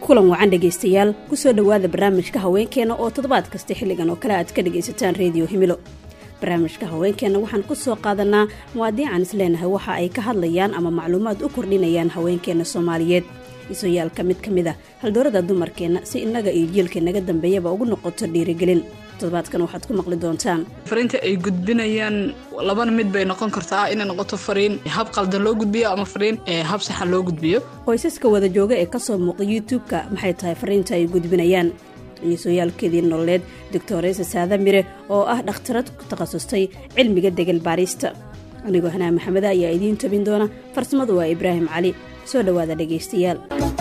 kulan wacan dhegaystayaal kusoo dhowaada barnaamijka haweenkeena oo toddobaad kasta xilligan oo kale aad ka dhagaysataan reediyo himilo barnaamijka haweenkeenna waxaan ku soo qaadanaa muwaadiican isleenahay waxa ay ka hadlayaan ama macluumaad u kordhinayaan haweenkeenna soomaaliyeed isoyaalka mid ka mid a haldoorada dumarkeenna si innaga iyo jiilka naga dambeeyaba ugu noqoto dhiirigelin toddobaadkan waxaad ku maqli doontaan fariinta ay gudbinayaan labana mid bay noqon kartaa inay noqoto fariin hab qaldan loo gudbiyo ama fariin hab saxan loo gudbiyo qoysaska wada jooga ee kasoo muuqa youtube-ka maxay tahay fariinta ay gudbinayaan iisooyaalkeedii nololeed doctoresa saada mire oo ah dhakhtarad ku takhasustay cilmiga degel baarista anigoo hanaa maxameda ayaa idiin tabin doona farsamadu waa ibraahim cali soo dhowaada dhegaystayaal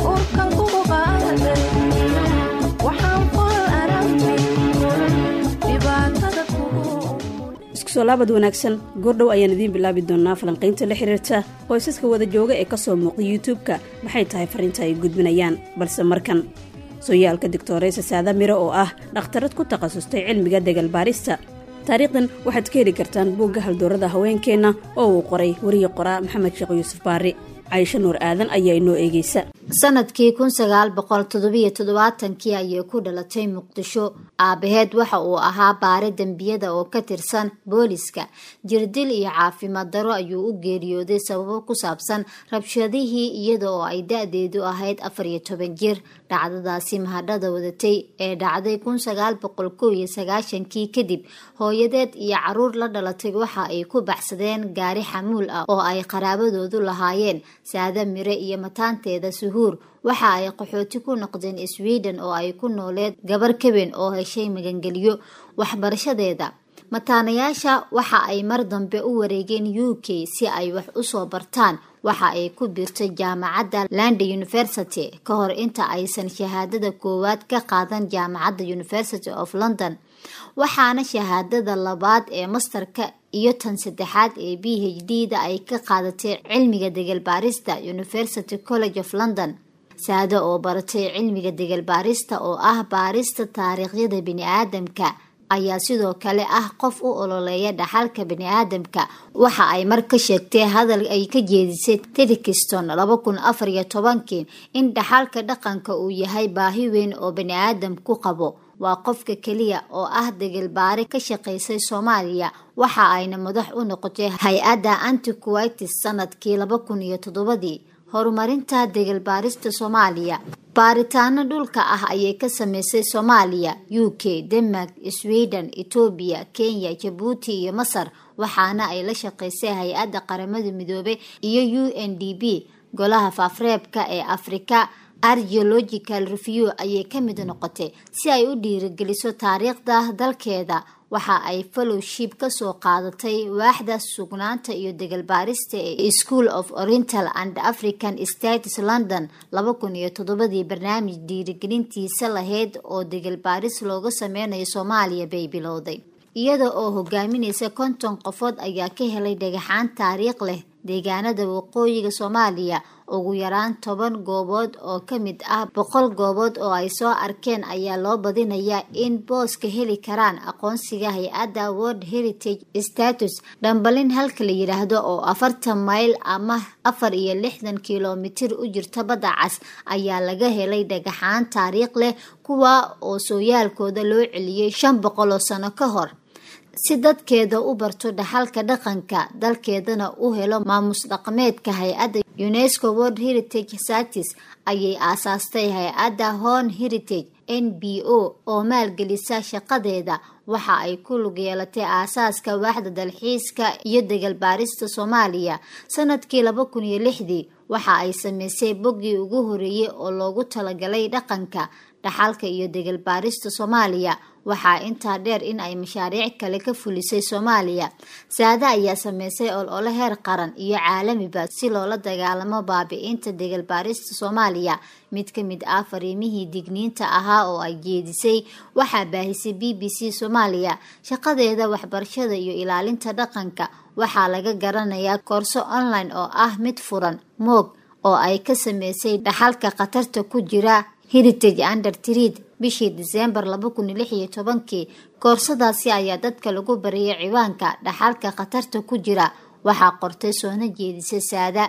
iskusoo laabad wanaagsan goordhow ayaan idiin bilaabi doonaa falanqaynta la xiriirta qoysaska wada jooga ee kasoo muuqa youtube-ka maxay tahay fariinta ay gudbinayaan balse markan sooyaalka doctoresa saada mire oo ah dhakhtarad ku takhasustay cilmiga degal baarista taariikhdan waxaad ka heli kartaan buugga haldoorada haweenkeenna oo uu qoray wariye qoraa maxamed sheekh yuusuf baari caysho nuur aadan ayaa inoo eegeysa sanadkii kun sagaal boqol toddobiyo toddobaatankii ayay ku dhalatay muqdisho aabaheed waxa uu ahaa baare dembiyada oo ka tirsan booliska jirdil iyo caafimaad daro ayuu u geeriyooday sababo ku saabsan rabshadihii iyada oo ay da-deedu ahayd afar iyo toban jir dhacdadaasi mahadhada wadatay ee dhacday kun sagaal boqol kow iyo sagaashankii kadib hooyadeed iyo caruur la dhalatay waxa ay ku baxsadeen gaari xamuul ah oo ay qaraabadoodu lahaayeen saada mire iyo mataanteeda suhuur waxa ay qaxooti ku noqdeen sweden oo ay ku nooleed gabar kaben oo heshay magangeliyo waxbarashadeeda mataanayaasha waxa ay mar dambe u wareegeen u k si ay wax usoo bartaan waxa ay ku biirtay jaamacadda landa university ka hor inta aysan shahaadada koowaad ka qaadan jaamacadda university of london waxaana shahaadada labaad ee mastarka iyo tan saddexaad ee b h d da ay ka qaadatay cilmiga degal baarista university college of london saado oo baratay cilmiga degal baarista oo ah baarista taariikhyada bini-aadamka ayaa sidoo kale ah qof u ololeeya dhaxalka bani-aadamka waxa ay mar ka sheegtay hadal ay ka jeedisay tedikiston laba kun afar iyo tobankii in dhaxalka dhaqanka uu yahay baahi weyn oo bani-aadam ku qabo waa qofka keliya oo ah degelbaare ka shaqaysay soomaaliya waxa ayna madax u noqotay hay-adda antiquitis sanadkii laba kun iyo toddobadii horumarinta degelbaarista soomaaliya baaritaano dhulka ah ayay ka sameysay soomaaliya u k denmark sweden etoobiya kenya jabuuti iyo masar waxaana ay la shaqaysay hay-adda qaramada midoobay iyo u n d b golaha faafreebka ee afrika argeological review ayay ka mid noqotay si ay u dhiirigeliso taariikhda dalkeeda waxa ay fellowship kasoo qaadatay waaxda sugnaanta iyo degalbaarista ee school of oriental and african states london laba kun iyo toddobadii barnaamij dhiirigelintiisa lahayd oo degalbaaris looga sameynayo soomaaliya bay bilowday iyada oo hogaaminaysa konton qofood ayaa ka helay dhagaxaan taariikh leh deegaanada waqooyiga soomaaliya ugu yaraan toban goobood oo ka mid ah boqol goobood oo ay soo arkeen ayaa loo badinayaa in booska heli karaan aqoonsiga hay-adda world heritage status dhambalin halka la yidhaahdo oo afartan mayl ama afar iyo lixdan kilomitir u jirta badda cas ayaa laga helay dhagaxaan taariikh leh kuwa oo sooyaalkooda loo celiyey shan boqol oo sano ka hor si dadkeeda u barto dhaxalka dhaqanka dalkeedana u helo maamus dhaqameedka hay-adda unesco world heritage satis ayay aasaastay hay-adda horn heritage n b o oo maalgelisa shaqadeeda waxa ay ku lug yeelatay aasaaska waaxda dalxiiska iyo degalbaarista soomaaliya sanadkii laba kun iyo lixdii waxa ay sameysay boggii ugu horeeyey oo loogu talagalay dhaqanka dhaxalka iyo degalbaarista soomaaliya waxaa intaa dheer in ay mashaariic kale ka fulisay soomaaliya saade ayaa sameysay olole heer qaran iyo caalamiba si loola dagaalamo baabi-inta degalbaarista soomaaliya mid ka mid ah fariimihii digniinta ahaa oo ay jeedisay waxaa baahisay b b c soomaaliya shaqadeeda waxbarashada iyo ilaalinta dhaqanka waxaa laga garanayaa koorso online oo ah mid furan moog oo ay ka sameysay dhaxalka khatarta ku jira heritage under treed bishii diseembar laba kun iyo lix iyo tobankii koorsadaasi ayaa dadka lagu bariyay ciwaanka dhaxalka khatarta ku jira waxaa qortay soona jeedisa saada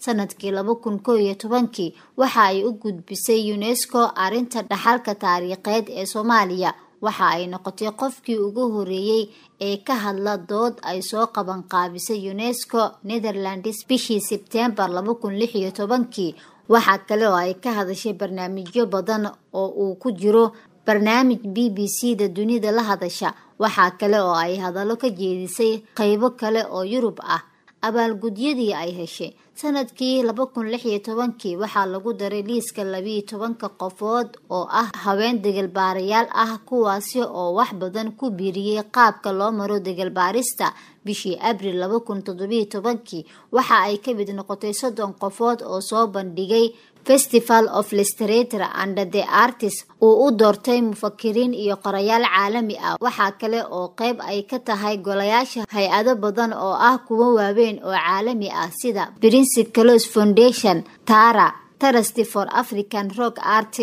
sanadkii laba kun koo iyo tobankii waxa ay u gudbisay unesco arrinta dhaxalka taariikheed ee soomaaliya waxa ay noqotay qofkii ugu horeeyey ee ka hadla dood ay soo qaban qaabisay unesco netherlands bishii sebtembar laba kun lix iyo tobankii waxaa kale oo ay ka hadashay barnaamijyo badan oo uu ku jiro barnaamij b b c da dunida la hadasha waxaa kale oo ay hadallo ka jeedisay qeybo kale oo yurub ah abaalgudyadii ay heshay sanadkii laba kun lix iyo tobankii waxaa lagu daray liiska labiiyo tobanka qofood oo ah haween degalbaarayaal ah kuwaasi oo wax badan ku biiriyey qaabka loo maro degalbaarista bishii abril laba kun toddobiyo tobankii waxa ay ka mid noqotay soddon qofood oo soo bandhigay festival of literature and the artist uu u doortay mufakiriin iyo qorayaal caalami ah waxaa kale oo qeyb ay ka tahay golayaasha hay-ado badan oo ah kuwo waaweyn oo caalami ah sida prince clos foundation tara trusty for african rock art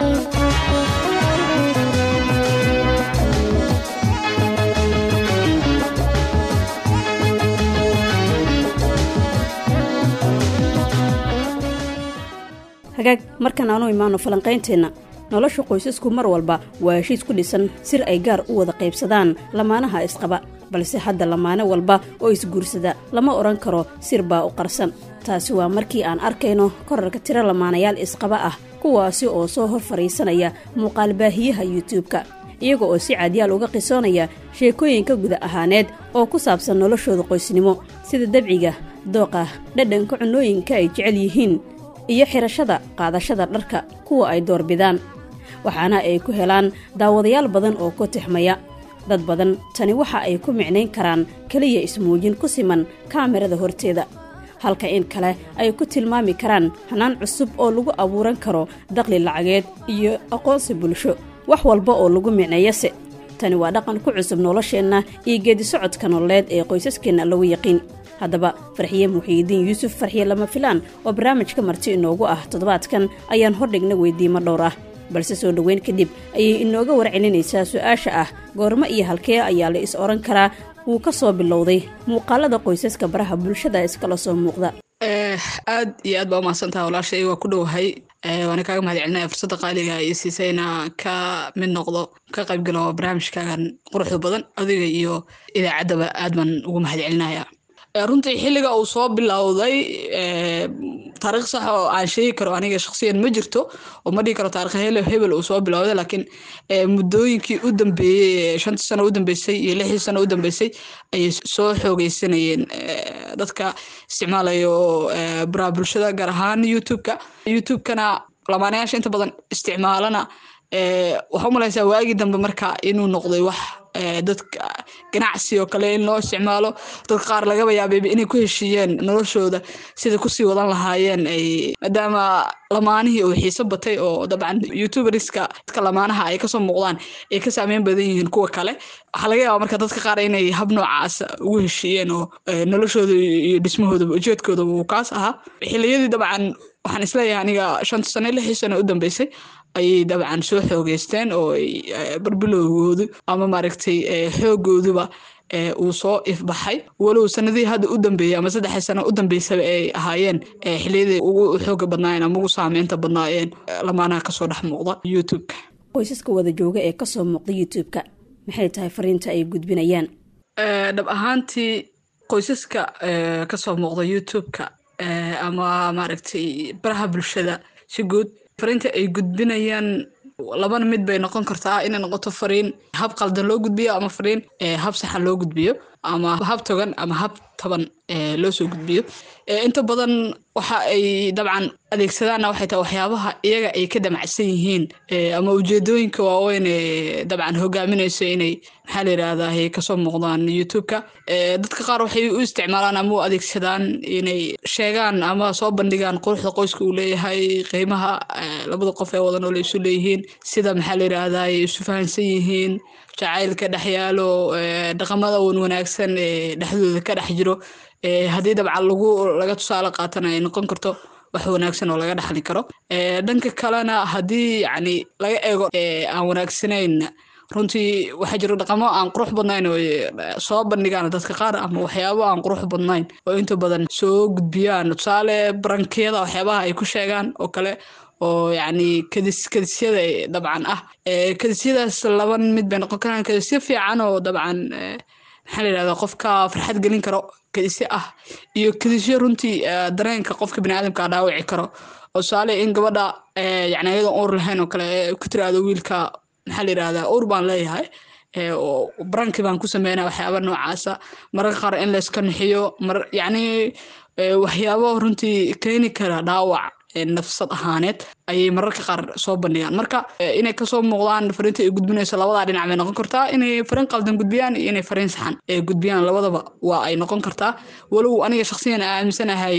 hagaag markan aanu imaano falanqaynteenna nolosha qoysasku mar walba waa heshiis ku dhisan sir ay gaar u wada qaybsadaan lamaanaha isqaba balse hadda lamaane walba oo isguursada lama odhan karo sir baa u qarsan taasi waa markii aan arkayno korarka tiro lamaanayaal isqaba ah kuwaasi oo soo hor fadhiisanaya muuqaalbaahiyaha yuutubka iyaga oo si caadyaal uga qisoonaya sheekooyinka guda ahaaneed oo ku saabsan noloshooda qoysnimo sida dabciga dooqa dhadhanka cunooyinka ay jecel yihiin iyo xirashada qaadashada dharka kuwa ay doorbidaan waxaana ay ku helaan daawadayaal badan oo ku tixmaya dad badan tani waxa ay ku micnayn karaan keliya ismuujin ku siman kaamirada horteeda halka in kale ay ku tilmaami karaan hanaan cusub oo lagu abuuran karo daqli lacageed iyo aqoonsi bulsho wax walba oo lagu micneeyase tani waa dhaqan ku cusub nolosheenna iyo geedisocodka nololeed ee qoysaskeenna lagu yaqiin haddaba farxiye muxiidiin yuusuf farxiye lama filaan oo barnaamijka marti inoogu ah toddobaadkan ayaan hordhigna weydiimo dhowr ah balse soo dhoweyn kadib ayay inooga warcelinaysaa su-aasha ah goormo iyo halkee ayaa la is odhan karaa wuu ka soo bilowday muuqaalada qoysaska baraha bulshada iskala soo muuqda aad iyo aad baa umahadsantaha walaashay waa ku dhowahay waana kaaga mahad celinaya fursadda qaaliga iyo siisayna ka mid noqdo ka qaybgalo barnaamijkaagan quruxda badan adiga iyo idaacaddaba aad baan ugu mahad celinaya runtii xilliga uu soo bilowday taariikh sax oo aan sheegi karo aniga shaksiyan ma jirto oo ma dhihi karo taarikh hele hebel uu soo bilowday laakiin muddooyinkii u dambeeyey shantii sano u dambeysay iyo lixdii sano u dambeysay ayay soo xoogeysanayeen dadka isticmaalayo baraha bulshada gaar ahaan youtube-ka youtube-kana lamaanayaasha inta badan isticmaalana waxaa u malaysaa waagii dambe marka inuu noqday wax dadka ganacsi oo kale in loo isticmaalo dadka qaar lagaba yaabeyba inay ku heshiiyeen noloshooda sida kusii wadan lahaayeen ay maadaama lamaanihii uu xiiso batay oo dabcan youtuberska dadka lamaanaha ay kasoo muuqdaan ay ka saameyn badan yihiin kuwa kale waxaa laga yaaba marka dadka qaar inay hab noocaas ugu heshiiyeen oo noloshooda iyo dhismahoodaba ujeedkoodaba uu kaas ahaa xiliyadii dabcan waxaan isleeyahay aniga shanta sano lixii sano u dambeysay ayay dabcan soo xoogeysteen oo barbilowgoodu ama maaragtay xoogooduba uu soo ifbaxay walow sanadihii hadda u dambeeyey ama saddexii sano u dambeysaba ay ahaayeen xiliyadii ugu xooga badnaayeen ama ugu saameynta badnaayeen lamaanaha kasoo dhex muuqda youtube-ka qoysaska wada jooga ee kasoo muuqda youtube-ka maxay tahay fariinta ay gudbinayaan dhab ahaantii qoysaska kasoo muuqda youtube-ka ama maaragtay baraha bulshada si guud fariinta ay gudbinayaan labana mid bay noqon kartaa inay noqoto fariin hab qaldan loo gudbiyo ama fariin hab saxan loo gudbiyo ama hab togan ama hab taban loo soo gudbiyo inta badan waxa ay dabcan adeegsadaanna waxay tahay waxyaabaha iyaga ay ka damacsan yihiin ama ujeedooyinka waaweyn ee dabcan hogaaminayso inay maxaa la yidhaahdaa kasoo muuqdaan youtube-ka dadka qaar waxay u isticmaalaan ama u adeegsadaan inay sheegaan ama soo bandhigaan quruxda qoyska uu leeyahay qiimaha labada qof ee wada nool isu leeyihiin sida maxaa la yidhaahdaa ay isu fahansan yihiin jacaylka dhex yaalo dhaqamada wan wanaagsan ee dhexdooda ka dhex jiro haddii dabcan lagu laga tusaale qaatana ay noqon karto wax wanaagsan oo laga dhaxli karo dhanka kalena haddii yani laga eego aan wanaagsanayn runtii waxaa jira dhaqamo aan qurux badnayn oo soo bandhigaan dadka qaar ama waxyaabo aan qurux badnayn oo inta badan soo gudbiyaan tusaale barankiyada waxyaabaha ay ku sheegaan oo kale oo yacni kadis kadisyada dabcan ah kadisyadaas laba mid bay noqon karaan kadisyo fiican oo dabcan maxaa la yidhahdaa qofka farxad gelin karo kadisyo ah iyo kadisyo runtii dareenka qofka baniaadamka dhaawici karo oo tusaale in gabadha yani ayadoon uur lahayn oo kale ku tiraahdo wiilka maxaa la yidhahdaa uur baan leeyahay oo baranki baan ku sameynaya waxyaaba noocaasa mararka qaar in layska nixiyo mar yacni waxyaabo runtii keeni kara dhaawac nafsad ahaaneed ayay mararka qaar soo bandhigaan marka inay kasoo muuqdaan fariinta ay gudbinayso labadaa dhinac bay noqon kartaa inay fariin qaldan gudbiyaan iyo inay fariin saxan gudbiyaan labadaba waa ay noqon kartaa walow aniga shaksiyan aaminsanahay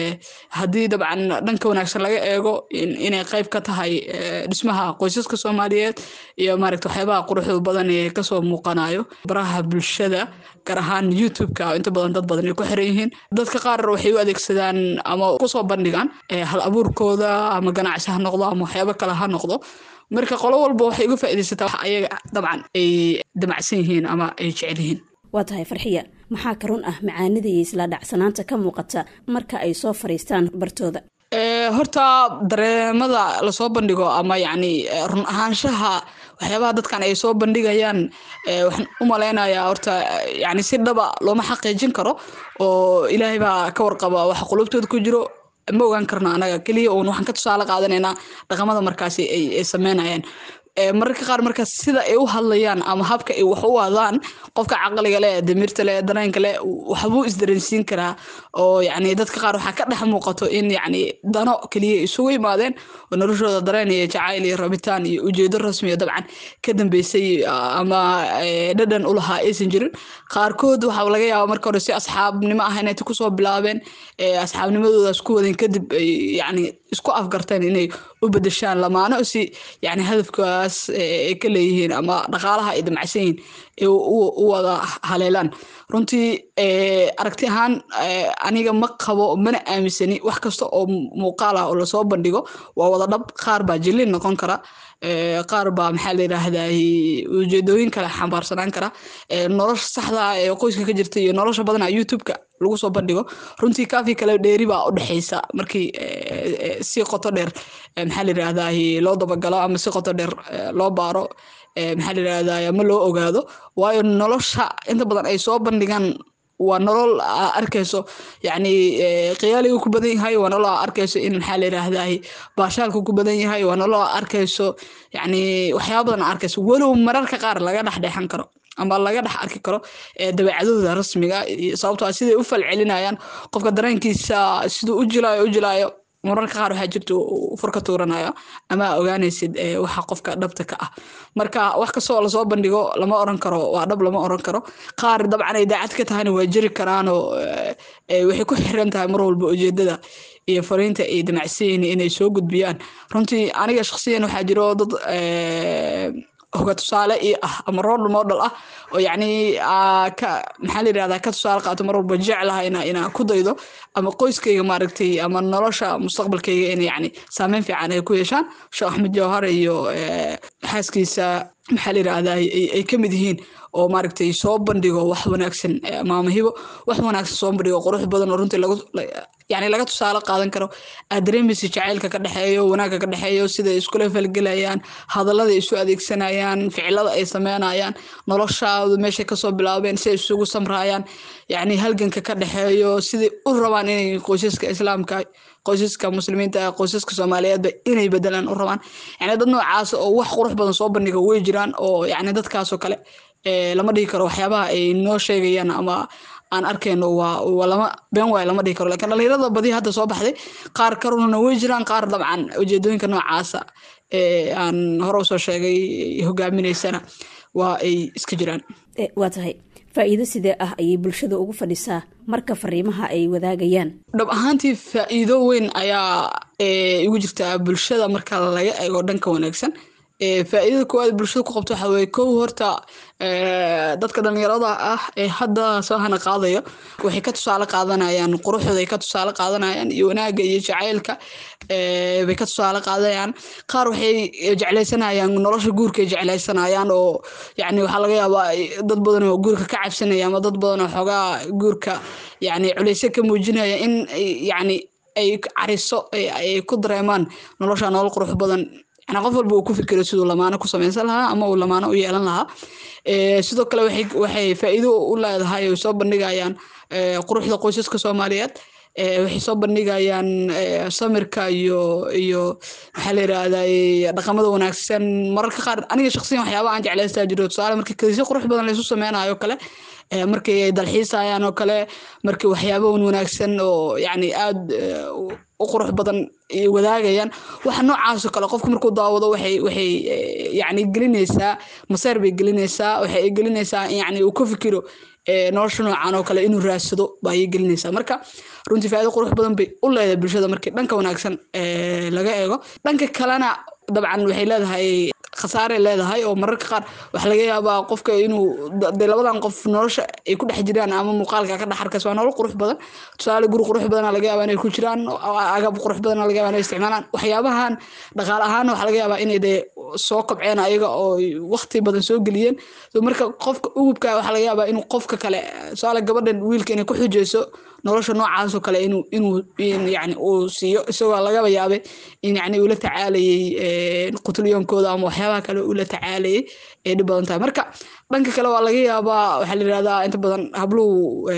haddii dabcan dhanka wanaagsan laga eego inay qayb ka tahay dhismaha qoysaska soomaaliyeed iyo maaragta waxyaabaha quruxda badan ee kasoo muuqanayo baraha bulshada gaar ahaan youtube-ka inta badan dad badan ay ku xiran yihiin dadka qaar waxay u adeegsadaan ama kusoo bandhigaan hal abuurkooda ama ganacsi ha noqdo ama waxyaabo kale ha noqdo marka qolo walba waxay uga faaidaysataa wax ayaga dabcan ay damacsan yihiin ama ay jecel yihiin waa tahay farxiya maxaa ka run ah macaanida iyo isla dhacsanaanta ka muuqata marka ay soo fariistaan bartooda horta dareemada lasoo bandhigo ama yacni run ahaanshaha waxyaabaha dadkan ay soo bandhigayaan waxaan u malaynayaa horta yani si dhaba looma xaqiijin karo oo ilaahay baa ka warqaba waxa qulubtooda ku jiro ma ogaan karno anaga keliya uun waxaan ka tusaale qaadanaynaa dhaqamada markaasi ay sameynayaan mararka qaar markaas sida ay u hadlayaan ama habka ay wax u wadaan qofka caqliga leh damirta leh dareenka leh waxbuu isdareensiin karaa oo yacni dadka qaar waxaa ka dhex muuqato in yacni dano keliya isugu yimaadeen oo noloshooda dareen iyo jacayl iyo rabitaan iyo ujeedo rasmiya dabcan ka dambeysay ama dhadhan u lahaa aysan jirin qaarkood waxaa laga yaaba marka hore si asxaabnimo ah inay kusoo bilaabeen asxaabnimadoodaas ku wadeen kadib yacni isku afgarteen inay u bedeshaan lamaano si yacni hadafkaas ay ka leeyihiin ama dhaqaalaha ay damacsan yihiin u wada haleelaan runtii aragti ahaan aniga ma qabo mana aaminsani wax kasta oo muuqaal ah oo lasoo bandhigo waa wada dhab qaar baa jilin noqon kara qaar baa maxaa la yidhaahdaa ujeedooyin kale xambaarsanaan kara nolosha saxda ee qoyska ka jirta iyo nolosha badana youtube-ka lagu soo bandhigo runtii kaafi kale dheeri baa u dhexeysa markii si qoto dheer maxaa la yidhaahdaa loo dabagalo ama si qoto dheer loo baaro maxaa la yidhaahdaa ama loo ogaado waayo nolosha inta badan ay soo bandhigaan waa nolol arkayso yacni khiyaaligu ku badan yahay waa nolol arkayso in maxaa la yidhaahdaa baashaalku ku badan yahay waa nolol arkayso yacni waxyaaba badan arkayso walow mararka qaar laga dhex dheexan karo ama laga dhex arki karo dabeecadooda rasmiga sababtoo siday u falcelinayaan qofka dareenkiisa siduu u jilaayo u jilaayo mararka qaar waxaa jirta furka tuuranaya ama ogaanaysid waxa qofka dhabta ka ah marka wax kastoo lasoo bandhigo lama oran karo waa dhab lama oran karo qaar dabcan ay daacad ka tahayna waa jiri karaanoo waxay ku xiran tahay mar walba ujeedada iyo fariinta ay damacsanyihin inay soo gudbiyaan runtii aniga shaksiyan waxaa jiro dad hoga tusaale io ah ama role model ah oo yacni ka maxaa la yidhahdaa ka tusaale qaato mar walba jeclaha ina inaan ku daydo ama qoyskayga maaragtay ama nolosha mustaqbalkayga in yacni saameyn fiican ay ku yeeshaan sheekh axmed jawhar iyo xaaskiisa maxaa la yidhahdaa ay ka mid yihiin oo maaragtay soo bandhigo wax wanaagsan maama hibo wax wanaagsan soo bandhigo qurux badan oo runtii lagu yani laga tusaale qaadan karo aad dareemaysa jacaylka ka dhexeeyo wanaagga ka dhexeeyo sida iskula falgelayaan hadallada isu adeegsanayaan ficilada ay sameynayaan noloshaadu meeshay kasoo bilaabeen si ay isugu samraayaan yacni halganka ka dhexeeyo siday u rabaan inay qoysaska islaamka qoysaska muslimiinta qoysaska soomaaliyeedba inay bedelaan u rabaan yani dad noocaas oo wax qurux badan soo bandhiga way jiraan oo yani dadkaasoo kale lama dhihi karo waxyaabaha ay noo sheegayaan ama aan arkayno waa lama been waay lama dhihi karo lakin dhalinyarada badi hadda soo baxday qaar karunana way jiraan qaar dabcan ujeedooyinka noocaasa ee aan hore usoo sheegay hogaaminaysana waa ay iska jiraan waa tahay faa-iido sidee ah ayay bulshada ugu fadhisaa marka fariimaha ay wadaagayaan dhab ahaantii faa-iido weyn ayaa igu jirtaa bulshada marka laga eego dhanka wanaagsan faa'iidada koowaad bulshada ku qabto waxaa weeye kow horta dadka dhalinyarada ah ee hadda soo hana qaadaya waxay ka tusaale qaadanayaan quruxdooda ay ka tusaale qaadanayaan iyo wanaagga iyo jacaylka bay ka tusaale qaadanayaan qaar waxay jeclaysanayaan nolosha guurka ay jeclaysanayaan oo yacni waxaa laga yaabaa dad badan oo guurka ka cabsanaya ama dad badan oo xoogaa guurka yacni culeysyo ka muujinaya in yacni ay cariso ay ku dareemaan nolosha nolol qurux badan yani qof walba uu ku fikiro siduu lamaano ku samaysan lahaa ama uu lamaano u yeelan lahaa sidoo kale waxay faa'iido u leedahay ay soo bandhigayaan quruxda qoysaska soomaaliyeed waxay soo bandhigayaan samirka iyo iyo maxaa la yirahdaa dhaqamada wanaagsan mararka qaar aniga shaqsiyan waxyaaba aan jeclaystaa jiro tusaale markii kadisyo qurux badan laysu sameynayo kale markii ay dalxiisayaan oo kale markii waxyaabahan wanaagsan oo yacni aada u qurux badan wadaagayaan waxa noocaasoo kale qofku markuu daawado waxay waxay yacni gelinaysaa maseer bay gelinaysaa waxay gelinaysaa yacni uu ka fikiro nolosha noocan oo kale inuu raadsado ba ayay gelinaysaa marka runtii faa'iido qurux badan bay u leedahay bulshada markii dhanka wanaagsan laga eego dhanka kalena dabcan waxay leedahay khasaaray leedahay oo mararka qaar waxaa laga yaabaa qofka inuu de labadan qof nolosha ay ku dhex jiraan ama muuqaalka ka dhex arkas waa nolol qurux badan tusaale guri qurux badana laga yaabaa inay ku jiraan agab qurux badana laga yaabaa inay isticmaalaan waxyaabahan dhaqaale ahaan waxaa laga yaabaa inay dee soo kobceen ayaga oo waqti badan soo geliyeen so marka qofka ugubka waxaa laga yaabaa inuu qofka kale tusaale gabadhan wiilka inay ku xujeyso nolosha noocaasoo kale inuu inuu yani uu siiyo isagoo lagaba yaabay in yani uu la tacaalayay qutulyoonkooda ama waxyaabaha kale uu la tacaalayay ay dhib badan tahay marka dhanka kale waa laga yaabaa waxaa la yirahdaa inta badan habluhu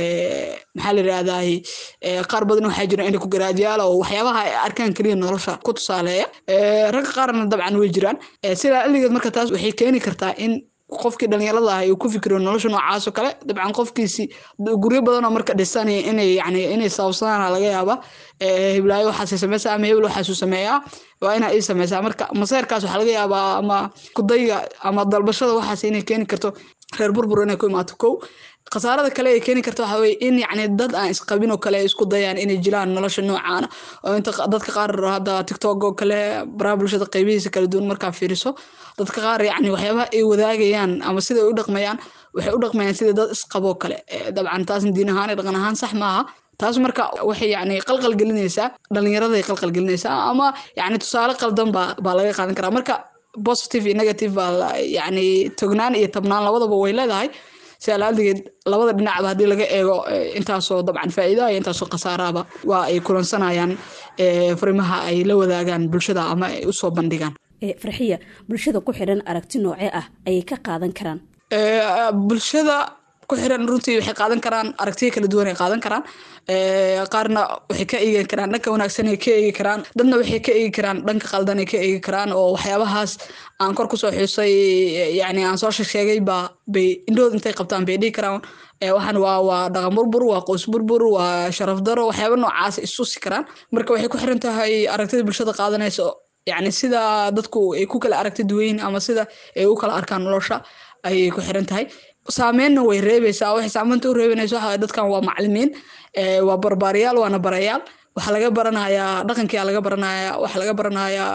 maxaa la yirahdaa qaar badan waxaa jira inay ku garaadyaala oo waxyaabaha ay arkaan keliya nolosha ku tusaaleeya ragga qaarna dabcan way jiraan sidaa iligeed marka taas waxay keeni kartaa in qofkii dhalinyarada ah uu ku fikiro nolosha noocaasoo kale dabcan qofkiisi guryo badan oo marka dhisanaya inay yani inay sababsadaan laga yaaba hiblaayo waxaasay sameysaa ama hebel waxaasuu sameeyaa waa inaa ii sameysaa marka maseerkaas waxaa laga yaabaa ama kudayga ama dalbashada waxaas inay keeni karto reer burbur inay ku imaato kow khasaarada kale ay keeni karta waxaa weye in yacni dad aan isqabin oo kale ay isku dayaan inay jilaan nolosha noocaana oo inta dadka qaar hadda tiktok oo kale baraha bulshada qaybihiisa kala duwan markaa fiiriso dadka qaar yacni waxyaabaha ay wadaagayaan ama sida ay u dhaqmayaan waxay u dhaqmayaan sida dad isqaboo kale dabcan taasna diin ahaan iyo dhaqan ahaan sax maaha taas marka waxay yani qalqal gelinaysaa dhalinyaraday qalqal gelinaysaa ama yani tusaale qaldan baa baa laga qaadan karaa marka positive iyo negative baa yani tognaan iyo tabnaan labadaba way leedahay si alaaldigeed labada dhinacba haddii laga eego intaasoo dabcan faa'iidaha iyo intaasoo khasaaraaba waa ay kulansanayaan farimaha ay la wadaagaan bulshada ama ay usoo bandhigaan farxiya bulshada ku xidhan aragti noocee ah ayay ka qaadan karaan bulshada ku xiran runtii waxay qaadan karaan aragtiya kala duwan ay qaadan karaan qaarna waxay ka eegi karaan dhanka wanaagsan ay ka eegi karaan dadna waxay ka eegi karaan dhanka qaldan ay ka eegi karaan oo waxyaabahaas aan kor kusoo xusay yani aan soo sheegay baa bay indhood intay qabtaan bay dhihi karaan waxaan waa waa dhaqan burbur waa qoys burbur waa sharaf daro waxyaaba noocaas isusi karaan marka waxay ku xiran tahay aragtida bulshada qaadanaysa yani sida dadku ay ku kala aragti duwayn ama sida ay u kala arkaan nolosha ayay ku xiran tahay saameynna way reebaysaa waxay saameynta u reebanaysa waxa dadkan waa macalimiin waa barbaariyaal waana barayaal waxaa laga baranayaa dhaqankia laga baranayaa waxaa laga baranayaa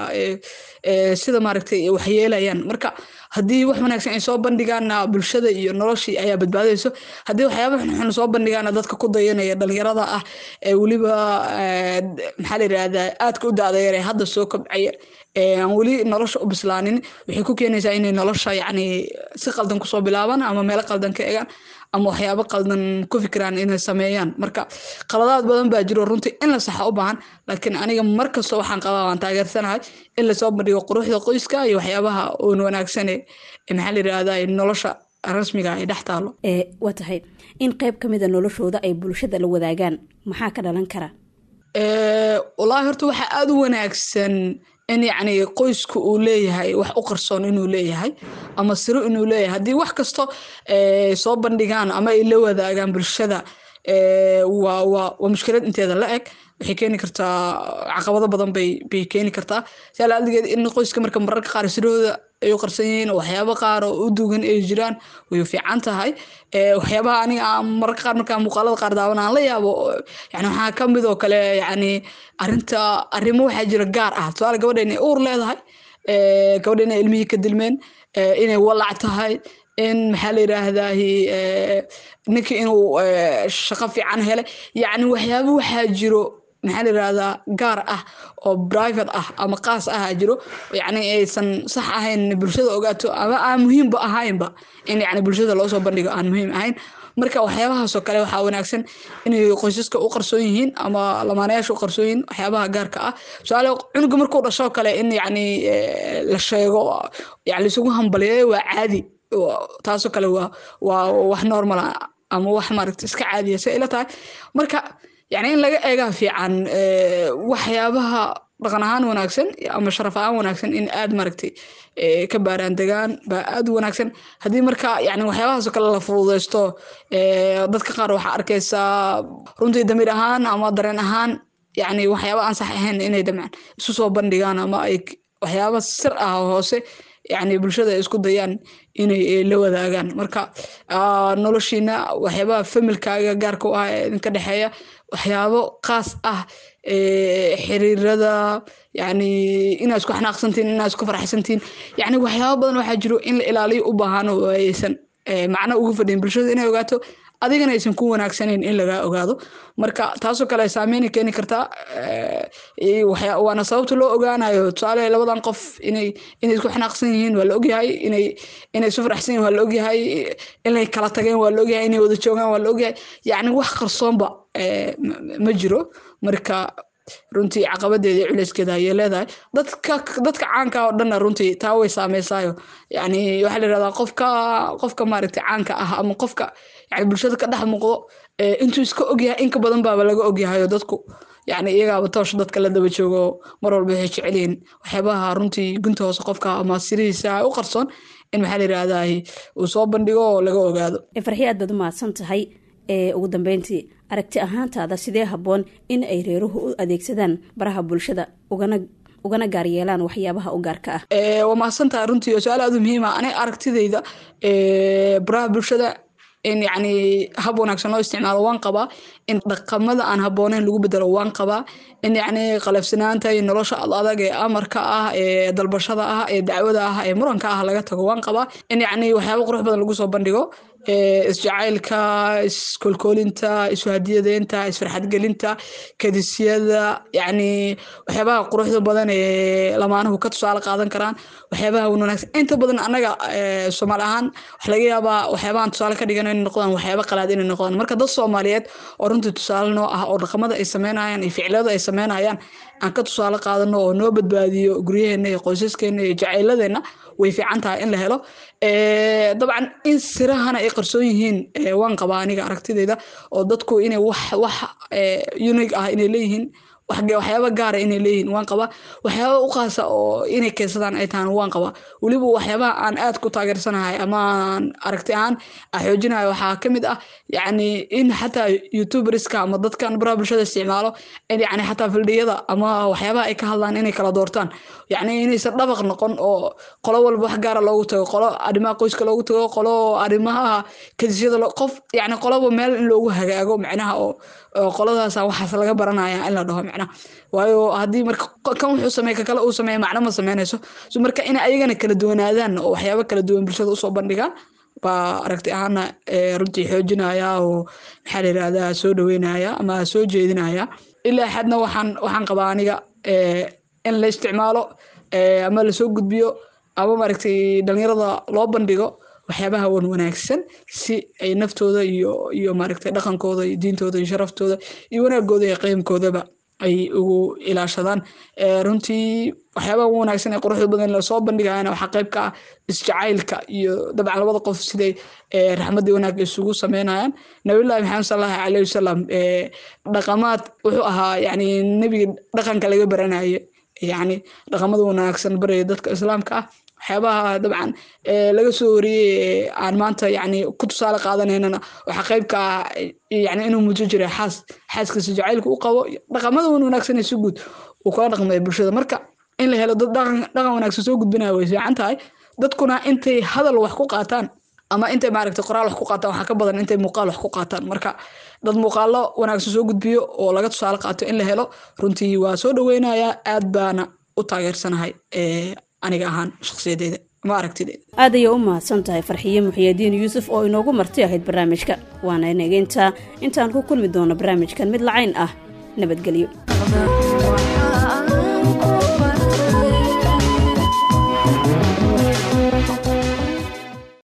sida maaragtay wax yeelayaan marka haddii wax wanaagsan ay soo bandhigaana bulshada iyo noloshii ayaa badbaadayso haddii waxyaaba xunxun soo bandhigaana dadka ku dayanaya dhalinyarada ah ee weliba maxaa la yirahdaa aadka u daadayar ee hadda soo kobcaya aan weli nolosha u bislaanin waxay ku keenaysaa inay nolosha yacni si qaldan kusoo bilaabaan ama meelo qaldan ka egaan ama waxyaabo qaldan ku fikiraan inay sameeyaan marka qaladaad badan baa jiro runtii in la saxa u baahan laakiin aniga markasta waxaan qabaa waan taageersanahay in lasoo bandhigo quruxda qoyska iyo waxyaabaha oon wanaagsane maxaa la yirahdaa nolosha rasmiga ay dhex taalo waa tahay in qayb ka mida noloshooda ay bulshada la wadaagaan maxaa ka dhalan kara wallaahi horta waxaa aada u wanaagsan in yacni qoysku uu leeyahay wax u qarsoon inuu leeyahay ama siro inuu leeyahay haddii wax kasto soo bandhigaan ama ay la wadaagaan bulshada waa waa waa mushkilad inteeda la eg waxay keeni kartaa caqabado badan bay bay keeni kartaa si alaaldigeed in qoyska marka mararka qaar sirahooda ay u qarsan yihiin waxyaabo qaar oo u dugan ay jiraan way fiican tahay waxyaabaha aniga aan mararka qaar markaa muuqaalada qaar daawan aan la yaabo yani waxaa ka mid oo kale yani arinta arrimo waxaa jira gaar ah tusaale gabadha inay uur leedahay gabadha inay ilmihii ka dilmeen inay walac tahay in maxaa la yiraahdahi ninkii inuu shaqo fiican helay yacni waxyaaba waxaa jiro maxaa la yirahdaa gaar ah oo private ah ama qaas ah jiro yacni aysan sax ahayn bulshada ogaato ama aan muhiimba ahaynba in yacni bulshada loo soo bandhigo aan muhiim ahayn marka waxyaabahaasoo kale waxaa wanaagsan inay qoysaska u qarsoon yihiin ama lamaanayaasha u qarsoon yihiin waxyaabaha gaarka ah tusaale cunuga markuu dhashoo kale in yacni la sheego yani laisugu hambaliyeeyo waa caadi taasoo kale waa waa wax normal ama wax maaragta iska caadiya say ila tahay marka yani in laga eegaa fiican waxyaabaha dhaqan ahaan wanaagsan ama sharaf ahaan wanaagsan in aad maaragtay ka baaraan degaan baa aad u wanaagsan haddii marka yani waxyaabahaasoo kale la fududeysto dadka qaar waxaa arkaysaa runtii damiir ahaan ama dareen ahaan yani waxyaaba aan sax ahayn inay damcaan isu soo bandhigaan ama ay waxyaaba sir ah hoose yani bulshada ay isku dayaan inay la wadaagaan marka noloshiina waxyaabaha familkaaga gaarka u ah ee idinka dhexeeya waxyaabo qaas ah xiriirada yani inaad isku xanaaqsantiin inaad isku faraxsantiin yani waxyaabo badan waxaa jiro in la ilaaliyo u baahan oo aysan macno ugu fadhin bulshada inay ogaato adigana aysan ku wanaagsanayn in lagaa ogaado marka taasoo kale saameyn keeni kartaa waana sababta loo ogaanayo tusaale labadan qof inay inay isku xanaaqsan yihiin waa la ogyahay inay inay isu faraxsan yihin waa la ogyahay inay kala tageen waa la ogyahay inay wada joogaan waa la ogyahay yacni wax qarsoonba ma jiro marka runtii caqabadeeda iyo culeyskeeda ayay leedahay dadka dadka caanka oo dhanna runtii taa way saameysaayo yani waxaa la yirahdaa qofka qofka maaragtay caanka ah ama qofka yani bulshada ka dhex muuqdo intuu iska ogyahay inka badan baaba laga ogyahayo dadku yani iyagaaba toosh dadka la daba joogo mar walba waxay jecelyihiin waxyaabaha runtii gunta hoose qofka ama sirihiisa u qarsoon in maxaa la yirahdaa uu soo bandhigo oo laga ogaado farxi aad baad u mahadsan tahay ugu dambeyntii aragti ahaantaada sidee habboon in ay reeruhu u adeegsadaan baraha bulshada ugana ugana gaar yeelaan waxyaabaha u gaarka ah waa mahadsantahay runtii oo su-aal aad u muhiima ani aragtidayda baraha bulshada in yacni hab wanaagsan loo isticmaalo waan qabaa in dhaqamada aan habbooneyn lagu bedelo waan qabaa in yacni qalafsanaanta iyo nolosha ad adag ee amarka ah ee dalbashada ah ee dacwada ah ee muranka ah laga tago waan qabaa in yacni waxyaaba qurux badan lagu soo bandhigo isjacaylka iskolkoolinta isuhadiyadeynta isfarxadgelinta kadisyada yacni waxyaabaha quruxda badan ee lamaanuhu ka tusaale qaadan karaan waxyaabaha wanaagsan inta badan annaga soomaali ahaan waxa laga yaabaa waxyaabahan tusaale ka dhigan inay noqdaan waxyaaba qalaad inay noqdaan marka dad soomaaliyeed oo runtii tusaale noo ah oo dhaqamada ay sameynayaan iyo ficilada ay sameynayaan aan ka tusaale qaadano oo noo badbaadiyo guryaheena iyo qoysaskeena iyo jacayladeenna way fiican tahay in la helo dabcan in sirahana ay qarsoon yihiin waan qabaa aniga aragtidayda oo dadku inay wax wax unique ah inay leeyihiin waxyaaba gaara inay leeyihiin waan qabaa waxyaaba u qaasa oo inay keensadaan ay tahan waan qabaa weliba waxyaabaha aan aad ku taageersanahay ama aan aragti ahaan xoojinayo waxaa ka mid ah yacni in xataa youtuberska ama dadkan baraha bulshada isticmaalo in yacni xataa fildhiyada ama waxyaabaha ay ka hadlaan inay kala doortaan yacni inaysan dhabaq noqon oo qolo walba wax gaara loogu tago qolo arrimaha qoyska loogu tago qolo arrimaha kadisyada qof yacni qoloba meel in loogu hagaago macnaha oo qoladaasa waxaas laga baranaya in la dhaho macnaha waayo haddii marka kan wuxuu sameey kakale uu sameeya macno ma sameynayso so marka in ayagana kala duwanaadaan oo waxyaaba kala duwan bulshada usoo bandhigaan baa aragti ahaana runtii xoojinaya oo maxaa la yirahdaa soo dhaweynaya ama soo jeedinaya ilaa xadna waxaan waxaan qabaa aniga in la isticmaalo ama lasoo gudbiyo ama maaragtay dhalinyarada loo bandhigo waxyaabaha wan wanaagsan si ay naftooda iyo iyo maaragtay dhaqankooda iyo diintooda iyo sharaftooda iyo wanaagooda iyo qiimkoodaba ay ugu ilaashadaan runtii waxyaabaha ugu wanaagsan ee quruxda badan lasoo bandhigayana waxaa qayb ka ah isjacaylka iyo dabcan labada qof siday raxmadii wanaag isugu sameynayaan nabilahi maxamed salallahu alayhi wasalam dhaqamaad wuxuu ahaa yani nebiga dhaqanka laga baranaye yani dhaqamada wanaagsan baraya dadka islaamka ah waxyaabaha dabcan laga soo wariyey aan maanta yani ku tusaale qaadanaynana waxaa qayb ka ah yani inuu mudo jiray xaas xaaskiisa jacaylka u qabo dhaqamada wan wanaagsan si guud uu kula dhaqmaya bulshada marka in la helo dad dhaqan wanaagsan soo gudbinaya way fiican tahay dadkuna intay hadal wax ku qaataan ama intay maaragtay qoraal wax ku qaataan waxaa ka badan intay muuqaal wax ku qaataan marka dad muuqaalo wanaagsan soo gudbiyo oo laga tusaale qaato in la helo runtii waa soo dhaweynayaa aad baana u taageersanahay aniga ahaan shakhsiyadeeda ma aragtideeda aad ayay u mahadsan tahay farxiye muxiyadiin yuusuf oo inoogu marti ahayd barnaamijka waana nageyntaa intaan ku kulmi doono barnaamijkan mid lacayn ah nabadgelyo